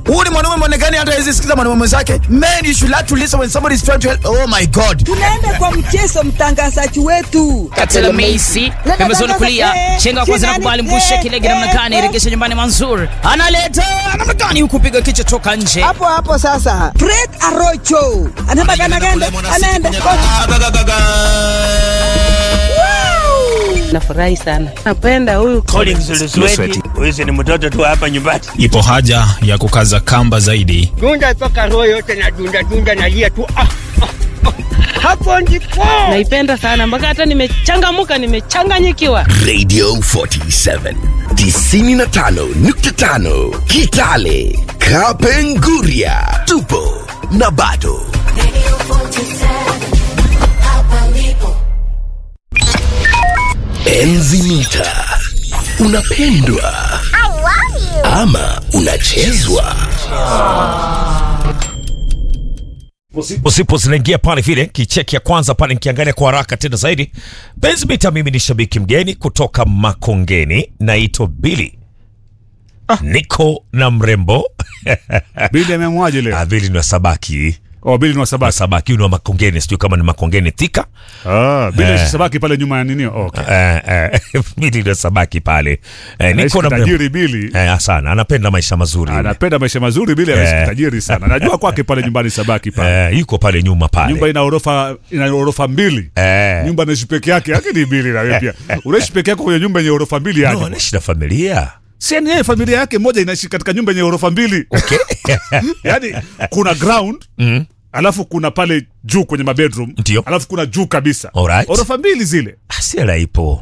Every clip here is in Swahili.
Huu ni mwanaume mwonekani hata hawezi sikiza mwanaume mwenzake. Men you should learn to listen when somebody is trying to help. Oh my God. Tunaenda kwa mchezo, mtangazaji wetu Katela Meisi pembezoni kulia, chenga kwanza na kubali mbushe kilege namna gani, regesha nyumbani Manzur analeta namna gani, huku piga kichwa toka nje. hapo hapo. Sasa Fred Arocho anabagana ganda, anaenda Nafurahi sana, napenda huyu Collins Lusweti, huyu ni mtoto tu hapa nyumbani. Ipo haja ya kukaza kamba zaidi. Dunda mpaka roho yote na dunda dunda nalia tu ah, ah, ah. Hapo ndipo naipenda sana mpaka hata nimechangamuka, nimechanganyikiwa. Radio 47 95.5 Kitale Kapenguria tupo na bado Enzi mita unapendwa ama unachezwa usipo zinaingia pale vile kicheki ya kwanza pale nikiangalia kwa haraka tena zaidi benzmita mimi ni shabiki mgeni kutoka makongeni naitwa bili niko na mrembo Bili ameamwaje leo? Ah, bili ni wa sabaki Oh, Bili ni wa wa Sabaki. sabaki huyu ni wa makongeni sijui kama ni makongeni thika Ah, Bili Eh. ni Sabaki pale nyuma ya nini? Oh, okay. eh, eh, bili ni wa sabaki pale eh, Anaishi niko na mrembo tajiri Bili. eh, sana anapenda maisha mazuri yule. Anapenda maisha mazuri Bili, Eh. anaishi tajiri sana. Najua kwake pale nyumbani Sabaki pale. eh, yuko pale nyuma pale Nyumba ina orofa ina orofa mbili. eh, Nyumba anaishi peke yake, yake ni Bili na wewe pia. Unaishi peke yako kwenye nyumba yenye orofa mbili no, aje. anaishi na familia Si yani yeye familia yake moja inaishi katika nyumba yenye orofa mbili. okay. Yaani kuna ground mm. alafu kuna pale juu kwenye mabedroom Ndio. alafu kuna juu kabisa Alright. orofa mbili zile asiela ipo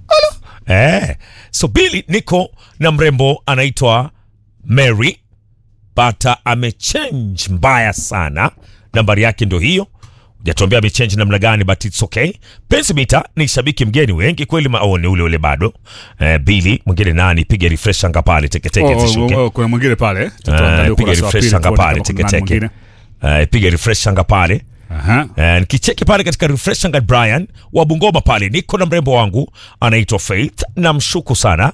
eh. so bili niko na mrembo anaitwa mary bata amechange mbaya sana nambari yake ndo hiyo jatuambia amechange namna gani but its okay pensimita ni shabiki mgeni wengi kweli ma- oh, ni ule ule bado eh, bili mwingine nani piga refresh anga pale teketeke Oh, zishuke oh, oh, kuna mwingine pale Tutaangalia Eh, piga ukurasa wa refresh pili anga tuone pale kama kuna nani teketeke mwingine. Eh, piga refresh anga pale Aha. Eh, nikicheki pale katika refresh anga Brian wa Bungoma pale, niko na mrembo wangu anaitwa Faith, namshuku sana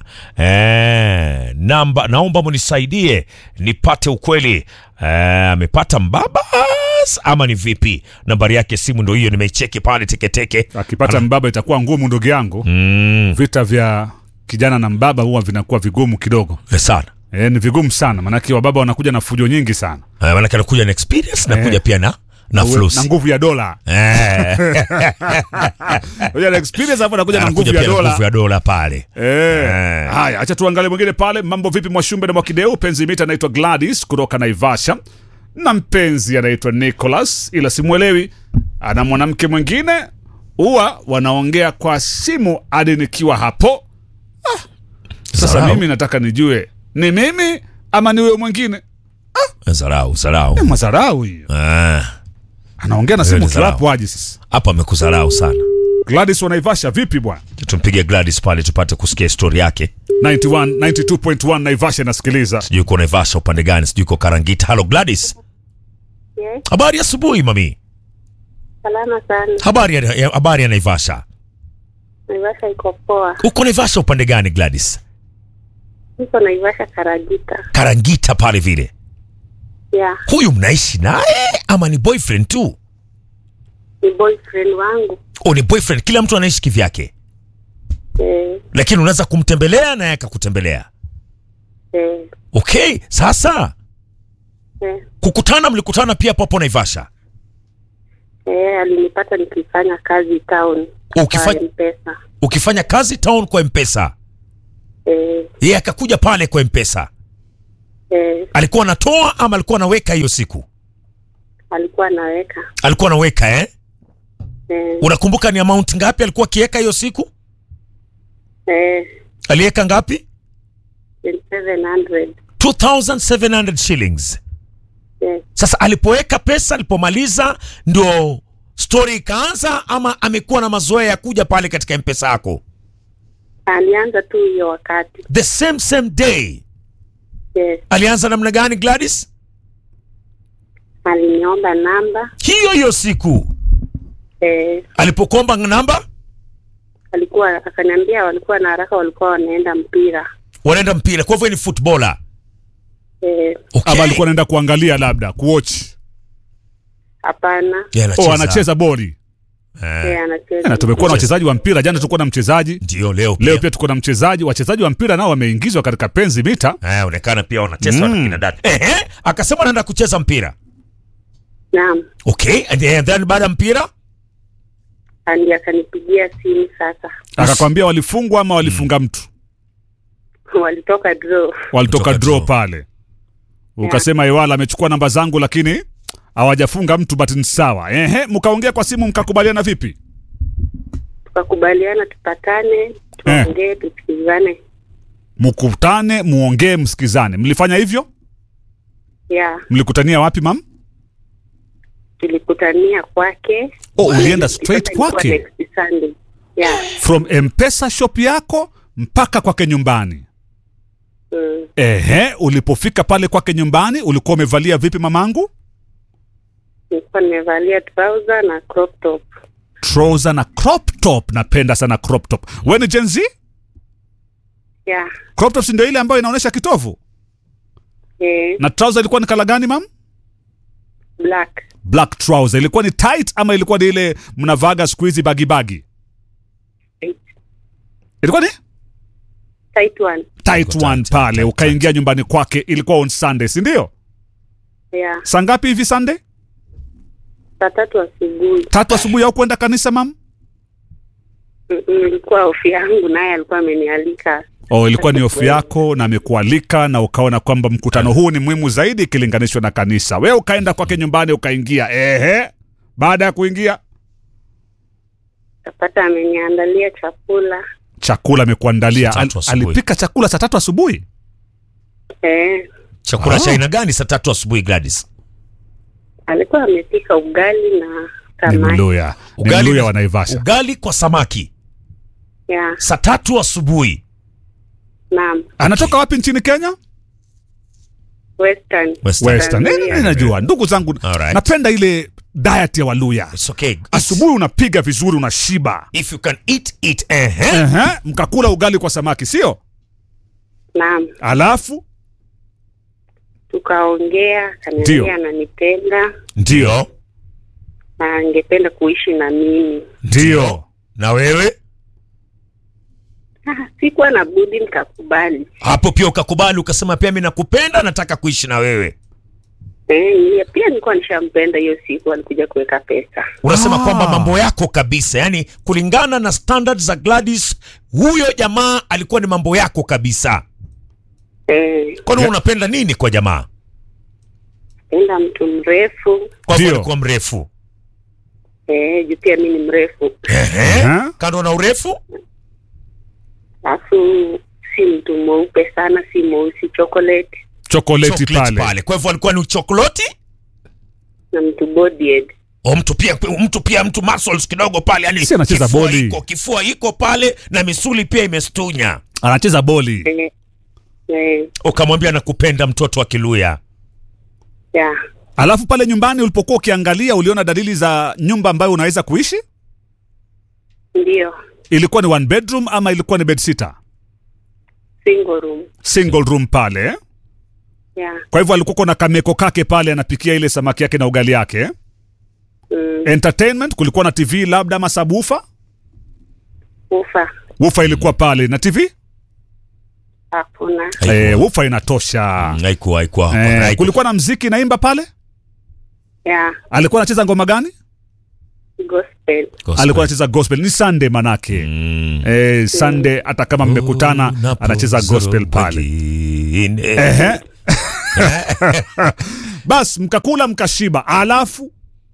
eh, namba, naomba munisaidie nipate ukweli eh, amepata mbabas ama ni vipi? Nambari yake simu ndo hiyo, nimeicheki pale teketeke. akipata mbaba itakuwa ngumu ndugu yangu Mm, vita vya kijana na mbaba huwa vinakuwa vigumu kidogo sana e, ni vigumu sana maanake wababa wanakuja na fujo nyingi sana eh, manake anakuja na experience Eh. nakuja pia na na Uwe- flusi na nguvu ya dola eh, Kuja na experience hapo anakuja na anakuja nguvu ya pia na dola nguvu ya dola pale Eh. Eh. Haya, acha tuangalie mwingine pale. Mambo vipi, Mwashumbe na Mwakideu? Penzi mita anaitwa Gladys kutoka Naivasha na mpenzi anaitwa Nicholas, ila simwelewi, ana mwanamke mwingine, huwa wanaongea kwa simu hadi nikiwa hapo. Ah, sasa Zarau. mimi nataka nijue ni mimi ama ni huyo mwingine. zarau zarau Eh, Madharau hiyo, Eh, anaongea na Hiyo simu ni dharau. kiwapo aje sasa? hapo amekudharau sana Gladys wa Naivasha, vipi bwana? tumpige Gladys pale tupate kusikia histori yake. 91 92.1 Naivasha inasikiliza. Sijui uko Naivasha upande gani, sijui uko Karangita. Halo Gladys, Yes, habari ya asubuhi mami. salama sana. Habari ya, ya, habari ya Naivasha. Naivasha iko poa. Uko Naivasha upande gani Gladys? Niko Naivasha Karagita. Karangita pale vile. Yeah, Huyu mnaishi naye ama ni boyfriend tu? ni boyfriend wangu. O, ni boyfriend. Kila mtu anaishi kivyake, Eh, lakini unaweza kumtembelea naye akakutembelea. eh, Okay, sasa eh, kukutana, mlikutana pia papo Naivasha. eh, alinipata nikifanya kazi town. Ukifanya- Kwa M-Pesa. Ukifanya kazi town kwa Mpesa, Eh, yeye akakuja pale kwa Mpesa. eh, Alikuwa anatoa ama alikuwa anaweka hiyo siku? alikuwa anaweka. Alikuwa anaweka eh? Eh, Unakumbuka ni amount ngapi alikuwa akiweka hiyo siku? eh, Aliweka ngapi? 700. 2700 shillings. Yes. Sasa alipoweka pesa, alipomaliza ndio story ikaanza, ama amekuwa na mazoea ya kuja pale katika mpesa yako Alianza tu hiyo wakati. the same same day? Yes. Alianza namna gani Gladys? Aliniomba namba. Hiyo hiyo siku Eh, alipokuomba namba, alikuwa akaniambia walikuwa na haraka, walikuwa wanaenda mpira. wanaenda mpira, kwa hivyo ni footballer. Eh, Okay. ama alikuwa anaenda kuangalia labda kuwatch hapana. Yeah, oh anacheza boli Eh, anacheza. na tumekuwa na wachezaji wa mpira jana tulikuwa na mchezaji Ndio leo pia. leo pia tuko na mchezaji wachezaji wa mpira nao wameingizwa katika penzi mita Eh, onekana pia wanacheza Mm. mm. kina dada. Ehe, akasema anaenda kucheza mpira. Naam. Okay, and then, then baada ya mpira Andi akanipigia simu sasa. akakwambia walifungwa ama walifunga mtu Walitoka draw. walitoka Kutoka draw draw. pale ukasema iwala amechukua namba zangu lakini hawajafunga mtu but ni sawa ehe mkaongea kwa simu mkakubaliana vipi Tukakubaliana tupatane, tuongee, tusikizane. mkutane muongee msikizane mlifanya hivyo Yeah, mlikutania wapi mam tulikutania kwake. Oh, ulienda Sasa straight ilikuwa kwake? next Sunday. Yeah. from mpesa shop yako mpaka kwake nyumbani Mm. ehe ulipofika pale kwake nyumbani ulikuwa umevalia vipi mamangu Nilikuwa nimevalia trouser na crop top. trouser na crop top napenda sana crop top we ni Gen Z Yeah. crop top si ndio ile ambayo inaonyesha kitovu Eh, na trouser ilikuwa ni kala gani mam black. black trouser ilikuwa ni tight ama ilikuwa ni ile mnavaga siku hizi bagi bagi Tight. ilikuwa ni Tight one. tight Ilikuwa one tight, pale tight, ukaingia nyumbani kwake ilikuwa on sunday si ndio Yeah. saa ngapi hivi sunday Saa tatu asubuhi. tatu asubuhi au kwenda kanisa mam Mm-mm, Ilikuwa ofi yangu naye alikuwa amenialika. oh, ilikuwa ni ofu yako na amekualika na ukaona kwamba mkutano huu ni muhimu zaidi ikilinganishwa na kanisa we ukaenda kwake nyumbani ukaingia ehe baada ya kuingia Kapata ameniandalia chakula. chakula amekuandalia Saa tatu Al, asubuhi. alipika chakula saa tatu asubuhi Eh, chakula Ah. cha aina gani saa tatu asubuhi Gladys? alikuwa amepika ugali na ni samaki. mluya ni mluya wa Naivasha ugali kwa samaki Yeah. saa tatu asubuhi. Naam. anatoka wapi nchini kenya Western. Western. western Tanzania. Eh, najua ndugu zangu Alright. napenda ile diet ya waluya It's okay. asubuhi unapiga vizuri unashiba If you can eat it, ehe. Ehe, mkakula ugali kwa samaki sio Naam. alafu Tukaongea, Ndio. akaniambia ananipenda Ndio. na angependa kuishi na mimi. ndio Na wewe Ah, Sikuwa na budi nikakubali. hapo pia ukakubali ukasema pia mimi nakupenda nataka kuishi na wewe. Eh, ni- pia nilikuwa nishampenda hiyo siku alikuja kuweka pesa. Unasema Ah. kwamba mambo yako kabisa, yani kulingana na standards za Gladys, huyo jamaa alikuwa ni mambo yako kabisa. Eh, Kwani Yeah. unapenda nini kwa jamaa? penda mtu mrefu. Kwa hivyo Ndio. alikuwa mrefu. Eh, juu pia mi ni mrefu. Ehe. Ehe. Kando na urefu? Alafu si mtu mweupe sana, si mweusi chocolate chokoleti Chocolate pale pale. Kwa hivyo alikuwa ni chokolati? na mtu bodyed. O mtu pia mtu pia mtu muscles kidogo pale yani Si anacheza kifua boli. iko kifua iko pale na misuli pia imestunya. anacheza boli Eh, eh, Ukamwambia nakupenda mtoto wa Kiluya. yeah. alafu pale nyumbani ulipokuwa ukiangalia uliona dalili za nyumba ambayo unaweza kuishi Ndio. ilikuwa ni one bedroom ama ilikuwa ni bedsitter Single room. single room pale eh? Yeah. kwa hivyo alikuwa na kameko kake pale anapikia ile samaki yake na ugali yake eh? Mm, entertainment kulikuwa na tv labda ama sabufa ufa wufa ilikuwa pale na tv hakuna. eh, wufa inatosha Haikuwa haikuwa. eh, haikuwa. kulikuwa na mziki naimba pale Yeah. alikuwa anacheza ngoma gani Gospel. Gospel. alikuwa anacheza gospel ni sunday manake Mm. eh, sunday hata kama mmekutana anacheza gospel pale Ehe. bas mkakula mkashiba alafu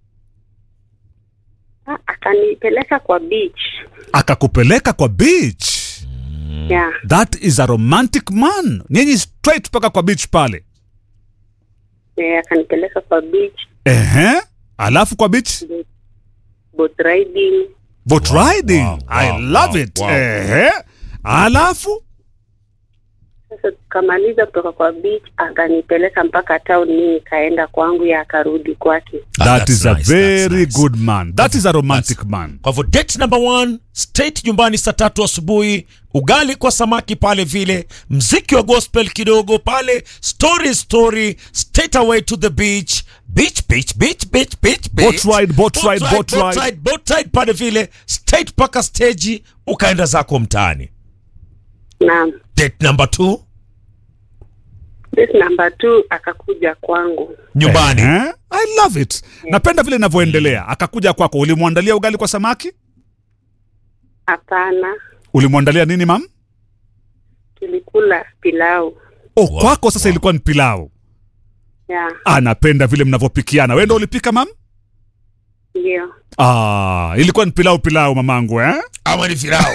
Ah, akanipeleka kwa beach. akakupeleka kwa beach Yeah. that is a romantic man nyinyi straight mpaka kwa beach pale Eh, akanipeleka kwa beach, Ehe. alafu kwa beach boat riding. boat riding wow, i wow, love wow, it wow. Ehe. alafu Sasa tukamaliza kutoka kwa beach, akanipeleka mpaka town, mimi nikaenda kwangu, ya akarudi kwake. Ah, That that's is a nice, very that's nice. good man. That is a romantic man. Kwa hivyo date number one, state nyumbani saa tatu asubuhi, ugali kwa samaki pale vile, mziki wa gospel kidogo pale, story story, straight away to the beach, beach beach beach beach beach beach. Boat ride, boat ride, boat boat ride. ride, boat ride pale vile, straight paka stage, ukaenda zako mtaani. Naam. Date number two, This number two akakuja kwangu. nyumbani. Eh? I love it. Napenda vile inavyoendelea. Akakuja kwako, ulimwandalia ugali kwa samaki? Hapana, Ulimwandalia nini mam? tulikula pilau. Oh, Wow. kwako sasa ilikuwa ni pilau. Ya, Anapenda vile mnavyopikiana. Wewe ndio ulipika mam? ndio. Ah, ilikuwa ni pilau pilau mamangu eh? Ama ni firao.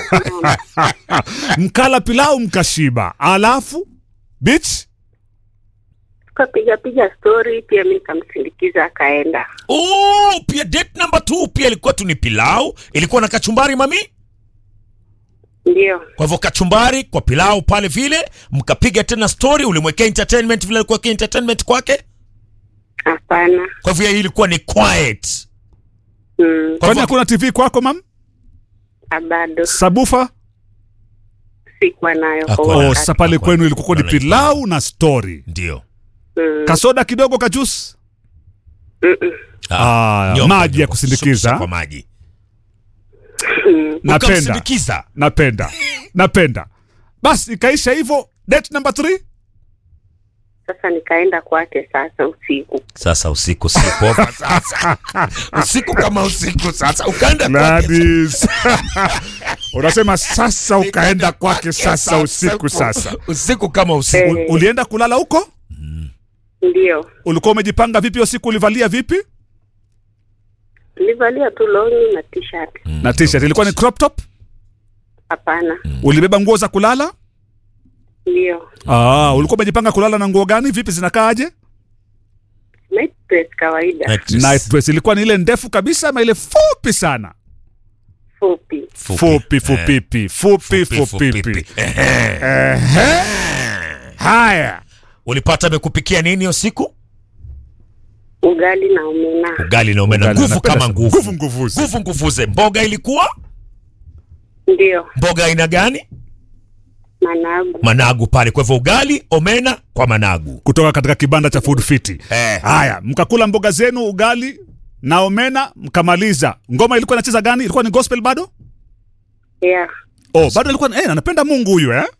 Mkala pilau mkashiba. Alafu bitch Tukapiga piga story, pia mimi nikamsindikiza akaenda. Oh, pia date number two pia ilikuwa tu ni pilau, ilikuwa na kachumbari mami. Ndio, Kwa hivyo kachumbari kwa pilau pale vile, mkapiga tena story, ulimwekea entertainment vile alikuwa entertainment kwake. hapana. Kwa hivyo hii ilikuwa ni quiet. Mm, Kwa kwani hivyo hakuna TV kwako mam? bado Sabufa? sikuwa nayo kwa Hakuwa Oh, nayo. wakati. sasa pale Hakuna- kwenu ilikuwa ni hakuna pilau na story. ndio. Mm, Kasoda kidogo kajusi. mm, mm. Ah, nyoka, maji ya nyoka. kusindikiza. Shukisha kwa maji. Mm, Napenda. Ukamsindikiza. Napenda. Napenda. Basi ikaisha hivyo. Date number 3? Sasa nikaenda kwake sasa usiku. Sasa usiku siku over sasa. usiku kama usiku sasa ukaenda kwake. Gladys. Unasema sasa ukaenda kwake sasa usiku sasa. Usiku kama usiku. Eh, Ulienda kulala huko? ndio. Ulikuwa umejipanga vipi usiku ulivalia vipi? Nilivalia tu longi na t-shirt. Na t-shirt ilikuwa ni crop top? Hapana. Ulibeba nguo za kulala? Ndio. Ah, ulikuwa umejipanga kulala na nguo gani? Vipi zinakaaje? Night dress kawaida. Night dress. Night dress ilikuwa ni ile ndefu kabisa ama ile fupi sana? Fupi. Fupi fupipi, fupi Fupi, fupipi. fupipi. Ehe. Haya. Ulipata amekupikia nini usiku? Ugali na omena. Ugali na umena Ugali, nguvu napenda kama sana. nguvu. Nguvu nguvuzi. Nguvu nguvuze. Mboga ilikuwa? Ndio. Mboga aina gani? Managu. Managu pale. Kwa hivyo ugali, omena kwa managu. Kutoka katika kibanda cha Food Fiti. Eh. Haya, mkakula mboga zenu, ugali na omena, mkamaliza. Ngoma ilikuwa inacheza gani? Ilikuwa ni gospel bado? Yeah. Oh, bado ilikuwa eh, anapenda Mungu huyu eh?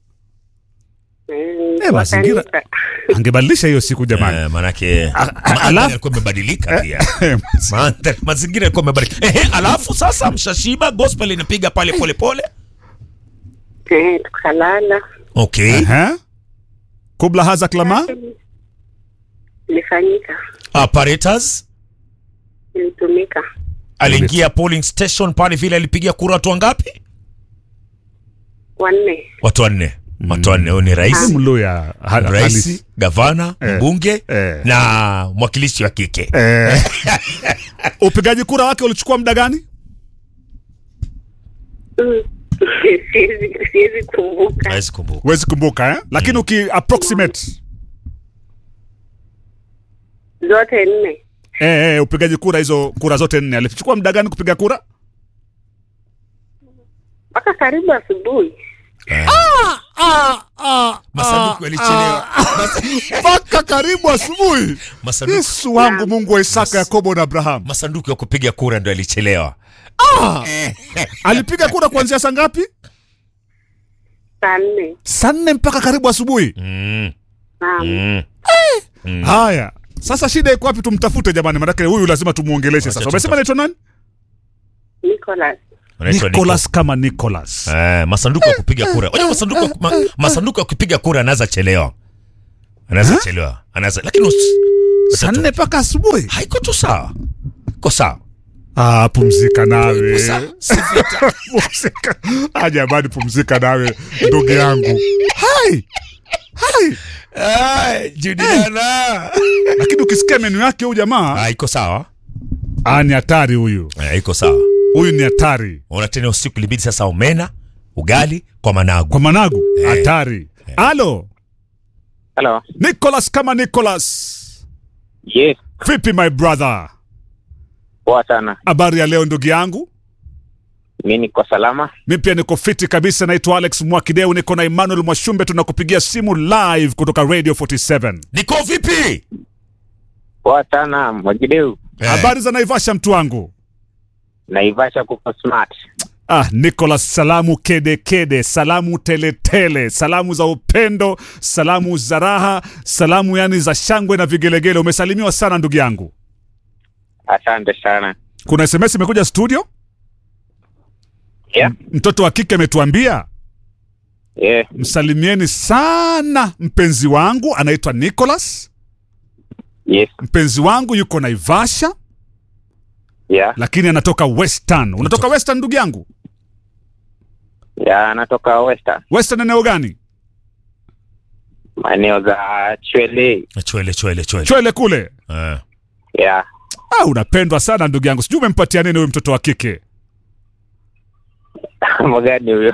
Mm, Eh, mazingira- wakanisa. Angebadilisha hiyo siku jamani. Eh, manake A- mandhari alafu- yalikuwa imebadilika pia. Mandhari- Mazingira yalikuwa imebadilika. Ehe, alafu sasa mshashiba, gospel inapiga pale pole pole. Eh, tukalala. Okay. Ehe. Kubla haza klama? Ilifanyika. Apparatus Ilitumika. aliingia polling station pale vile alipigia kura watu wangapi? Wanne. Watu wanne. Watu wanne. Huyu ni rais, Mluya ha- halisi. rais, gavana, Eh, mbunge eh. na mwakilishi wa kike. Eh. Upigaji kura wake ulichukua muda gani? Mm. Siwezi siwezi kumbuka. Hawezi kumbuka. Huwezi kumbuka eh? Lakini uki approximate Zote nne. eh, eh, upigaji kura hizo kura zote nne alichukua muda gani kupiga kura? Mpaka karibu asubuhi. Masanduku yalichelewa. Mpaka karibu asubuhi. Masanduku, Yesu wangu Mungu wa Isaka, Yakobo na Abrahamu. masanduku ya kupiga kura ndio yalichelewa. Alipiga kura kuanzia saa ngapi? Saa nne. Saa nne mpaka karibu asubuhi. Mm. Naam. Mm. Haya, sasa shida iko wapi? Tumtafute jamani, manake huyu lazima tumuongeleshe Wacha sasa. Umesema anaitwa nani? Nicholas. Unaitwa Nicholas kama Nicholas. Nico. Eh, masanduku ya kupiga kura. Unajua masanduku ya ku- ma, masanduku ya kupiga kura anaweza chelewa. Anaweza chelewa. Anaweza lakini usi- Saa nne mpaka asubuhi. haiko tu sawa. Iko sawa. Ah, pumzika nawe. Sawa. Si vita. pumzika. Ah, jamani pumzika nawe ndugu yangu. Hai. Hai. Ai, Juliana. Lakini ukisikia menu yake huyu jamaa, Ah, iko sawa. ah, ni hatari huyu. Eh, iko sawa. Huyu ni hatari. Ona tena usiku libidi sasa omena, ugali kwa managu. Kwa managu, Eh. hatari. Halo. Hello. Nicholas kama Nicholas. Yes. Vipi my brother? Poa sana. Habari ya leo ndugu yangu? Mi niko salama. Mi pia niko fiti kabisa, naitwa Alex Mwakideu, niko na Emmanuel Mwashumbe, tunakupigia simu live kutoka Radio 47. Niko vipi? Poa sana Mwakideu. Habari za Naivasha mtu wangu? Naivasha kuko smart. Ah, Nicholas, salamu kede kede, salamu tele tele, salamu za upendo, salamu za raha, salamu yani za shangwe na vigelegele. Umesalimiwa sana ndugu yangu. Asante sana. Kuna SMS imekuja studio, Yeah. mtoto wa kike ametuambia Yeah. msalimieni sana mpenzi wangu anaitwa Nicholas. Yes. Mpenzi wangu yuko Naivasha Yeah. lakini anatoka Western. Unatoka Western ndugu yangu? Yeah, natoka Western. Western eneo gani? Maeneo za Chwele. Chwele chwele chwele. Chwele kule. Eh. Yeah. Ah, unapendwa sana ndugu yangu. Sijui umempatia nini huyu mtoto wa kike. Mwagani huyo.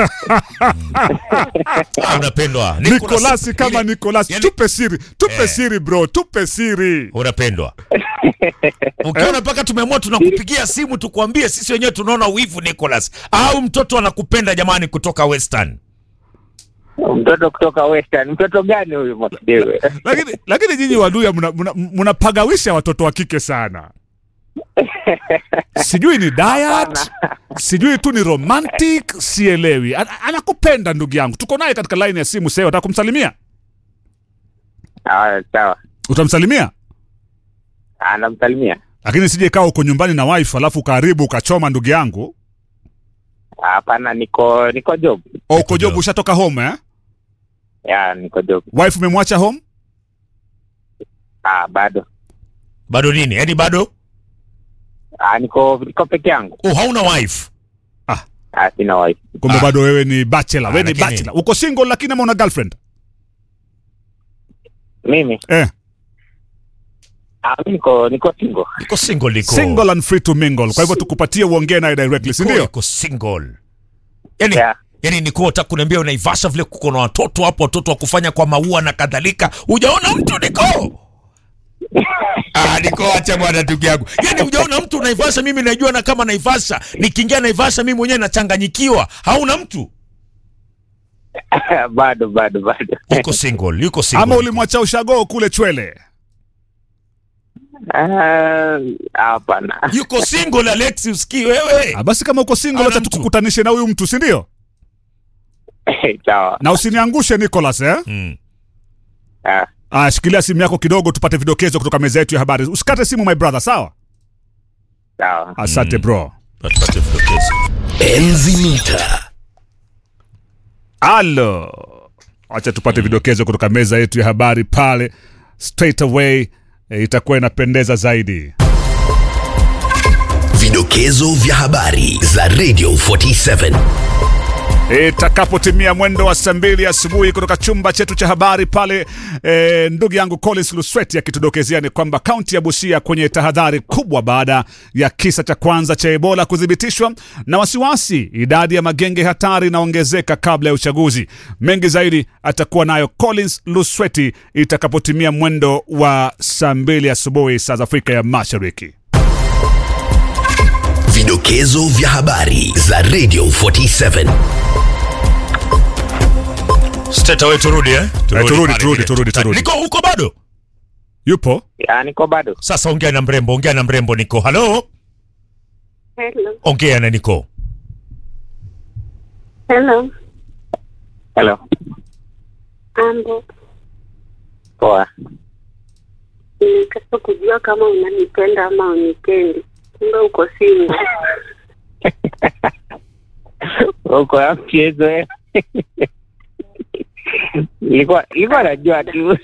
Ah, unapendwa. Nikolasi kama Nikolasi. yani- Tupe siri, tupe Eh. siri bro, tupe siri. Unapendwa. Ukiona mpaka tumeamua tunakupigia simu tukwambie sisi wenyewe tunaona wivu Nicholas. Au mtoto anakupenda jamani kutoka Western. Mtoto kutoka Western. Mtoto gani huyu Mwakideu? Lakini lakini nyinyi waduya mnapagawisha mna, mnapagawisha watoto wa kike sana. Sijui ni diet, sijui tu ni romantic, sielewi. Ana- Anakupenda ndugu yangu. Tuko naye katika line ya simu sasa, unataka kumsalimia? Ah, sawa. Utamsalimia? Anamsalimia. Lakini sije ikawa uko nyumbani na wife alafu ukaharibu ukachoma ndugu yangu. Hapana, niko niko job. Au uko job ushatoka home eh? Yeah, niko job. Wife umemwacha home? Ah, bado. Bado nini? Yaani bado? Ah, niko niko peke yangu. Oh, hauna wife. Ah, sina wife. Kumbe Ah. bado wewe ni bachelor, Ah, wewe ni lakini- bachelor. Uko single lakini ama una girlfriend? Mimi Eh, ah, mimi niko niko single. Niko single niko. single and free to mingle. Kwa hivyo tukupatie uongee naye directly, si Niko, ndio? niko single. Yaani Yeah. Yaani niko nataka kuniambia unaivasha vile kuko na watoto hapo watoto wa kufanya kwa maua na kadhalika. Hujaona mtu niko? Ah, niko acha bwana ndugu yangu. Yaani hujaona mtu unaivasha mimi najua na kama naivasha. Nikiingia naivasha mimi mwenyewe nachanganyikiwa. Hauna mtu? bado bado bado. Yuko single, yuko single. Ama ulimwacha ushago kule Chwele? Ah, Hapana. Yuko single Alex usikii wewe. Ah, basi kama uko single Ana acha mtu. tukukutanishe na huyu mtu, si ndio? Sawa. Na usiniangushe Nicholas eh? Mm. Ah, Ah, shikilia simu yako kidogo tupate vidokezo kutoka meza yetu ya habari. Usikate simu my brother, sawa? sawa. Asante bro. Tupate vidokezo. Enzi mita. Alo. Acha tupate vidokezo kutoka meza yetu ya habari pale straight away e, itakuwa inapendeza zaidi. Vidokezo vya habari za Radio 47. Itakapotimia mwendo wa saa mbili asubuhi kutoka chumba chetu cha habari pale, e, ndugu yangu Collins Lusweti akitudokezea ni kwamba kaunti ya Busia kwenye tahadhari kubwa baada ya kisa cha kwanza cha Ebola kuthibitishwa na wasiwasi, idadi ya magenge hatari inaongezeka kabla ya uchaguzi. Mengi zaidi atakuwa nayo Collins Lusweti itakapotimia mwendo wa saa mbili asubuhi saa za Afrika ya Mashariki. Vidokezo vya habari za Radio 47. Steta wewe turudi eh? turudi, pale turudi, vile. turudi, turudi. Niko huko bado? Yupo Ya, niko bado. Sasa ongea na mrembo, ongea na mrembo Niko. Halo? Hello. Ongea na Niko. Hello. Hello. Ambo. Poa. Nitaka kujua kama unanipenda ama unipendi. Kumbe uko single. Uko ya mchezo eh? Nilikuwa nilikuwa najua tu.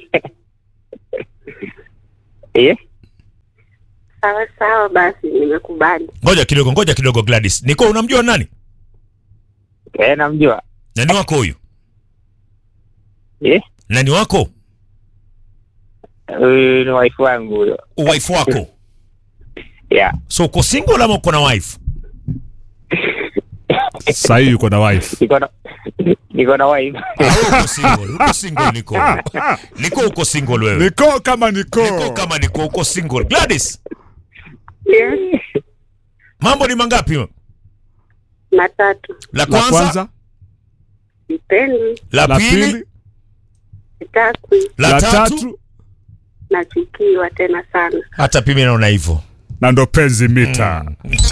Eh? Sawa sawa, basi nimekubali. Ngoja kidogo, ngoja kidogo Gladys. Niko unamjua nani? Eh, namjua. Nani wako huyu? Eh? Nani wako? Huyu ni wife wangu huyo. Wife wako. Yeah. So uko single ama uko na wife? sahii yuko na wife. Niko na Niko na wife. Ah, uko single, uko single niko. Niko uko single wewe. niko kama niko Niko kama niko uko single. Gladys, Yes. mambo ni mangapi? Matatu. La la kwanza, kwanza Sipendi, la la pili, pili sitakwi, la la tatu. tatu nachukiwa tena sana. Hata pia mimi naona hivyo. na ndo penzi mita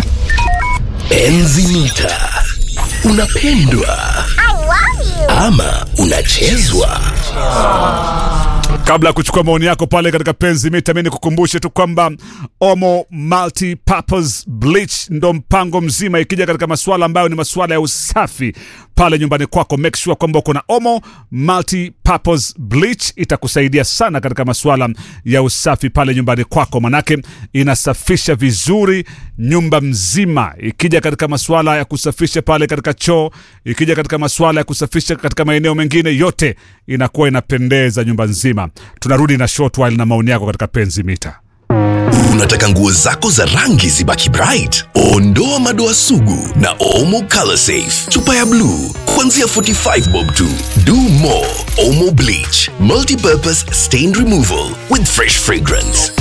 Enzi mita. Unapendwa ama unachezwa? kabla ya kuchukua maoni yako pale katika penzi mita mi nikukumbushe tu kwamba omo multi purpose bleach ndo mpango mzima ikija katika masuala ambayo ni masuala ya usafi pale nyumbani kwako make sure kwamba uko na omo multi purpose bleach itakusaidia sana katika masuala ya usafi pale nyumbani kwako manake inasafisha vizuri nyumba mzima ikija katika masuala ya kusafisha pale katika choo ikija katika masuala ya kusafisha katika maeneo mengine yote inakuwa inapendeza nyumba nzima tunarudi na short while na maoni yako katika penzi mita Unataka nguo zako za rangi zibaki bright? Ondoa madoa sugu na Omo Color Safe. Chupa ya bluu kuanzia 45 bob tu. Do more Omo Bleach. Multi-purpose stain removal with fresh fragrance.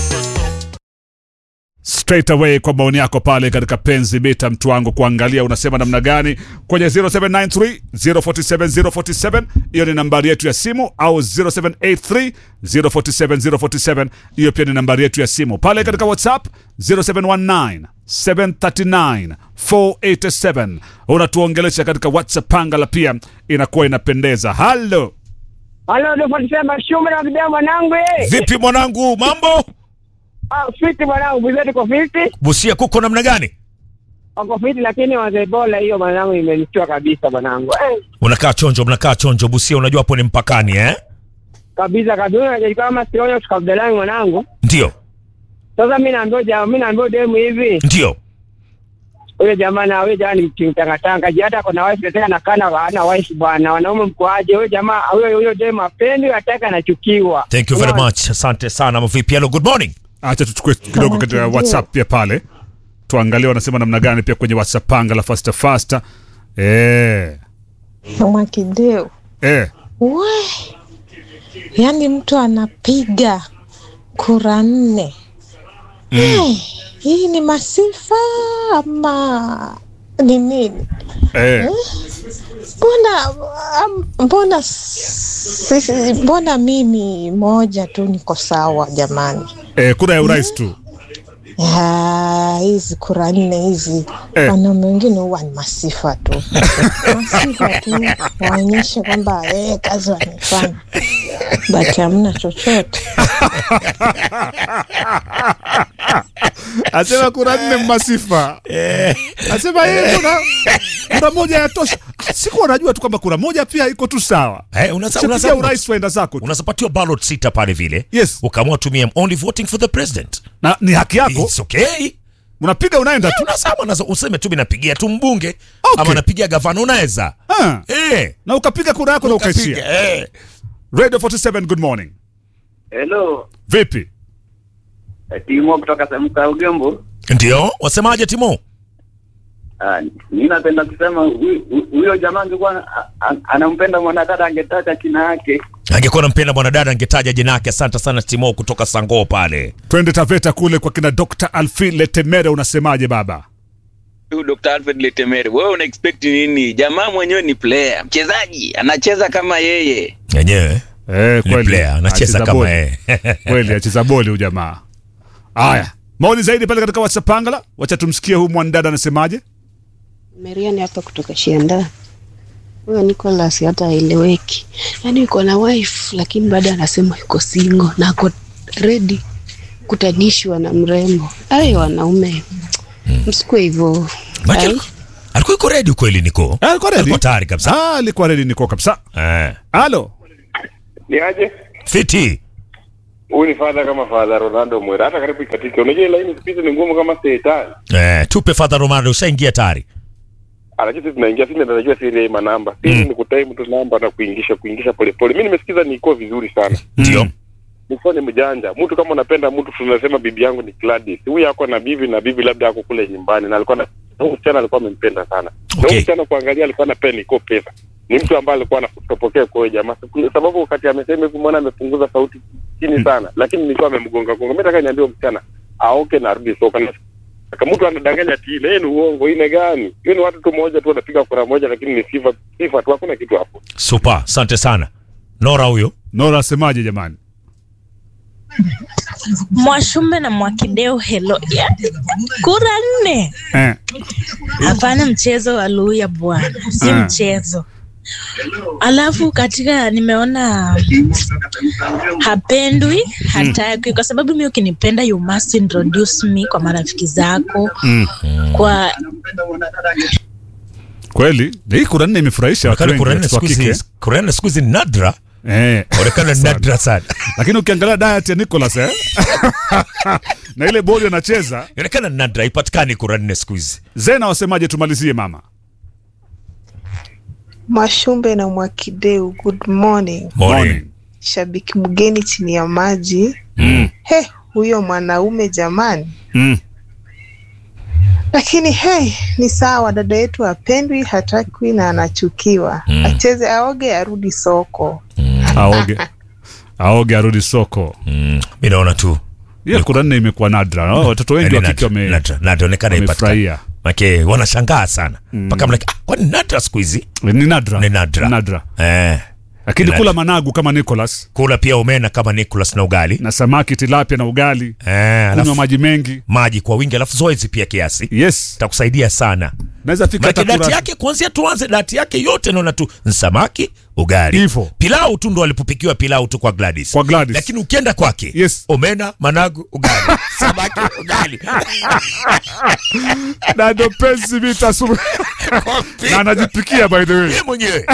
straight away kwa maoni yako pale katika penzi mita mtu wangu kuangalia unasema namna gani kwenye 0793 047 047 hiyo ni nambari yetu ya simu au 0783 047 047 hiyo pia ni nambari yetu ya simu pale katika whatsapp 0719 739 487 unatuongelesha katika whatsapp pangala pia inakuwa inapendeza halo Halo, nifuatisema shume na video mwanangu eh. Vipi mwanangu, mambo? Ah, fiti mwanangu, bizetu kwa fiti. Busia kuko namna gani? Wako fiti lakini wazebola hiyo mwanangu imenishtua kabisa mwanangu. Eh, Unakaa chonjo, mnakaa chonjo Busia, unajua hapo ni mpakani eh? kabisa kabisa unajua kama sionyo tukabdelani mwanangu. Ndio, Sasa mimi naambia jamaa, mimi naambia demu hivi. ndio. Huyo jamaa na huyo jamaa ni kimtangatanga. Je, hata kuna wife tena nakana hana wife bwana. Wanaume mkoaje? Huyo jamaa huyo huyo demu apendi ataka anachukiwa. Thank you very Unaona? much. Asante sana. Vipi? Hello, good morning. acha tuchukue kidogo katika whatsapp pia pale tuangalie wanasema namna gani pia kwenye whatsapp panga la fasta fasta eh Mwakideu, eh we, yaani mtu anapiga kura nne. Eh, hii ni masifa ama ni nini? eh Mbona am- mbona sisi, mbona mimi moja tu niko sawa jamani? eh kura ya urais tu Ya, hizi kura nne hizi Eh. wanaume wengine huwa ni masifa tu masifa tu waonyeshe kwamba eh, kazi wamefanya but hamna chochote asema kura nne masifa asema yeye kuna kura moja yatosha siku wanajua tu kwamba kura moja pia iko tu sawa Eh, unasa- Chapigia unasa- urais waenda zako tu. unazapatiwa ballot sita pale vile Yes. ukaamua tumia only voting for the president na ni haki yako It's okay unapiga unaenda tu unasema unasa- useme tu minapigia tu mbunge Okay. ama napigia gavana unaweza Ah, eh, na ukapiga kura yako na ukaishia ukapiga, eh. radio 47 good morning Hello, vipi Timo kutoka Samka Ugembo. ndio wasemaje timo Ah, mimi napenda kusema huyu- huyu- huyo jamaa angekuwa a- a- anampenda mwanadada angetaka kina yake. angekuwa nampenda mwanadada angetaja jina yake asante sana timo kutoka sangoo pale twende taveta kule kwa kina dr alfi letemere unasemaje baba Huyu Dr. Alfred Letemere, wewe una expect nini? Jamaa mwenyewe ni player, mchezaji, anacheza kama yeye. yenyewe eh, ni player anacheza kama yeye kweli acheza boli huyu jamaa haya maoni zaidi pale katika whatsapp pangala wacha tumsikie huyu mwanadada anasemaje Mariani hapa kutoka Shianda. Huyo Nicholas hata haeleweki, yaani yuko na wife lakini bado anasema yuko single na ako ready kutanishwa na mrembo. Ayo wanaume msikue hivyo. Maana Ai. alikuwa- alikuwa yuko ready kweli niko Ah, alikuwa ready? alikuwa tayari kabisa ah, alikuwa redi niko kabisa eh. halo Ni aje? fiti Huyu ni fadha kama fadha Ronaldo Mwera, hata karibu ikatike. Unajua ile laini siku hizi ni ngumu kama shetani. eh, tupe father romano ushaingia tayari Anajua sisi tunaingia, sisi ndio tunajua siri ya hii manamba. Sisi ni kutaimu tu namba na kuingisha kuingisha polepole. Mimi nimesikiza niko vizuri sana. ndio Niko ni mjanja. Mtu kama unapenda mtu tunasema bibi yangu ni Gladys. Huyu ako na bibi na bibi labda ako kule nyumbani na alikuwa na huyu msichana alikuwa amempenda sana. Na Okay. huyu msichana kuangalia alikuwa anapenda niko pesa. ni mtu ambaye alikuwa anakutopokea kwa huyo jamaa, Siku- sababu wakati amesema hivi mwana amepunguza sauti chini sana, lakini nilikuwa amemgonga gonga. Mimi nataka niambie msichana aoke na arudi soka na kama mtu anadanganya ati ile yeye ni uongo, ile gani? Hiyo ni watu tu moja tu wanapiga kura moja, lakini ni sifa sifa tu, hakuna kitu hapo. Super, asante sana. Nora huyo. Nora asemaje jamani? Mwashumbe na Mwakideu helo. Ya, Kura nne. Eh. Hapana mchezo wa Luya bwana, si Ah. mchezo. Alafu katika nimeona hapendwi, hataki kwa sababu mimi ukinipenda you must introduce me kwa marafiki zako Mm. kwa Kweli hii kura nne imefurahisha watu Onekana wengi, kura nne watoto wa siku hizi- kike. kura nne siku hizi ni nadra. Eh. Onekana Sana. nadra sana. Lakini ukiangalia diet ya Nicholas eh? na ile bodi anacheza Onekana nadra, haipatikani kura nne siku hizi. Zena wasemaje? Tumalizie mama. Mwashumbe na Mwakideu, good morning. Morning. Shabiki mgeni chini ya maji. Mm. He, huyo mwanaume jamani. Mm. Lakini hey, ni sawa, dada yetu apendwi, hatakwi na anachukiwa. Acheze, aoge, arudi soko. Aoge. Aoge arudi soko. Mm. Mimi naona tu. Hiyo kura nne imekuwa nadra. Oh, Watoto wengi wa Yaani kike wame nadra, nadra, onekana wamefurahia. haipatikani. Make wanashangaa sana. Mpaka mlaki, ah, kwani nadra siku hizi? Ni nadra. Ni nadra. Nadra. Eh. Lakini Ni kula nadra. managu kama Nicholas Kula pia omena kama Nicholas na ugali. na samaki tilapia na ugali, Eh, kunywa alafu maji mengi. maji kwa wingi alafu zoezi pia kiasi. Yes. Itakusaidia sana. Naweza fika Maana hata dati kura yake kuanzia tuanze dati yake yote naona tu samaki, ugali. Hivyo. Pilau tu ndo alipopikiwa pilau tu kwa Gladys. Kwa Gladys. Lakini ukienda kwake, Yes. omena, managu, ugali. Samaki, ugali. na ndo penzi vita sumu. na anajipikia by the way. Yeye mwenyewe.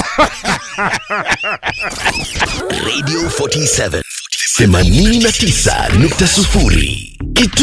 Radio 47 89.0 Kitu